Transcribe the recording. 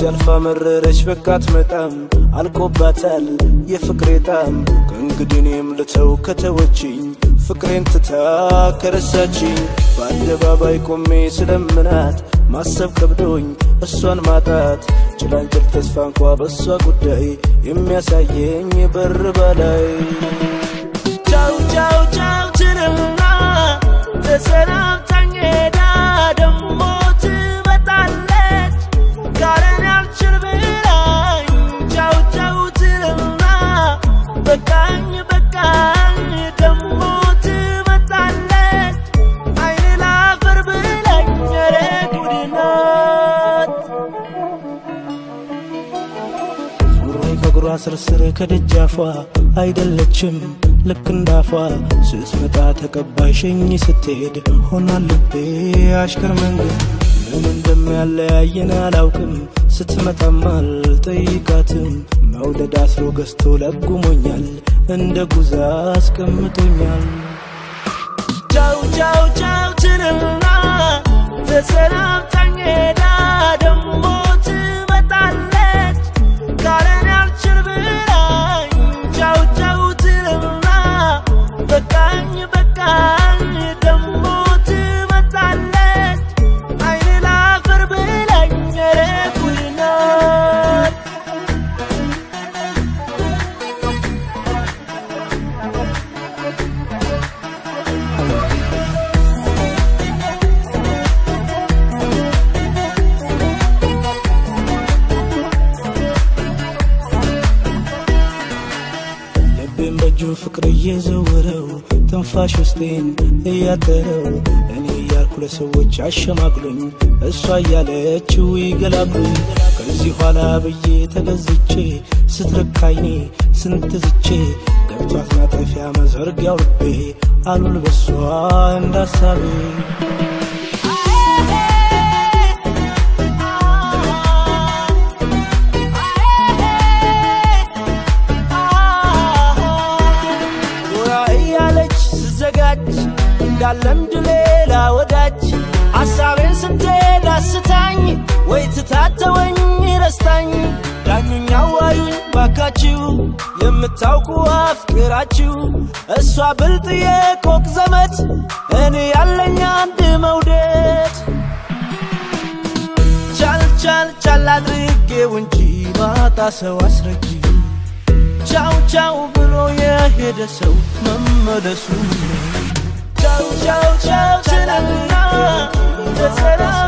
ሲያልፋ መረረች በቃ አትመጣም አልቆባታል የፍቅሬ ጣም ከእንግዲህ እኔም ልተው ከተወችኝ ፍቅሬን ትታ ከረሳችኝ በአደባባይ ቆሜ ስለምናት ማሰብ ከብዶኝ እሷን ማጣት ጭላንጭል ተስፋ እንኳ በእሷ ጉዳይ የሚያሳየኝ በር በላይ ቻው ቻው ቻው ትልና ተሰናብታኝ ሄዳ ደሞ ትመጣለች ካለን ያልችል ብላኝ ቻው ቻው ትልና በቃኝ በቃኝ ደሞ ትመጣለች አይን ላፈር ብላኝ ኧረ ጉድ ናት ሱሪ ከእግሯ ስርስር ከደጃፏ አይደለችም ልክ እንዳፏ ስትመጣ ተቀባይ ሸኝ ስትሄድ ሆና ልቤ አሽከር መንገድ ምን እንደሚያለያየን አላውቅም ስትመጣም አልጠይቃትም መውደድ አስሮ ገዝቶ ለጉሞኛል እንደ ጉዛ አስቀምጦኛል ቻው ቻው ቻው ትልና ተሰናብታኝ ሄዳ ደሞ ትመጣለች ካለን ያልችል ብላኝ ቻው ቻው ትልና በቃኝ በቃኝ ደሞ ትመጣለች አይን ላፈር ብላኝ ኧረ ጉድ ናት ልቤን በእጁ ፍቅር እየዘወረው ትንፋሽ ውስጤን እያጠረው እኔ እያልኩ ለሰዎች አሸማግሎኝ እሷ እያለችው ይገላግሉኝ ከዚህ ኋላ ብዬ ተገዝቼ ስትርካይኔ ስንት ዝቼ ገብቷት ማጠፊያ መዘርጊያው ልቤ አሉል በሷ እንዳሳቤ ጎራ እያለች ስዘጋጅ እንዳለምድ ሌላ ወዳጅ ሐሳቤን ስትሄድ አስታኝ ወይ ትታተወኝ ረስታኝ ዳኙኝ አዋዩኝ ባካችሁ የምታውቁ አፍቅራችሁ እሷ ብልጥ የኮክ ዘመድ እኔ ያለኝ አንድ መውደድ ቻል ቻል ቻል አድርጌው እንጂ ባጣ ሰው አስረጂ ቻው ቻው ብሎ የሄደ ሰው መመለሱ ቻው ቻው ቻው ትላልና ተሰራ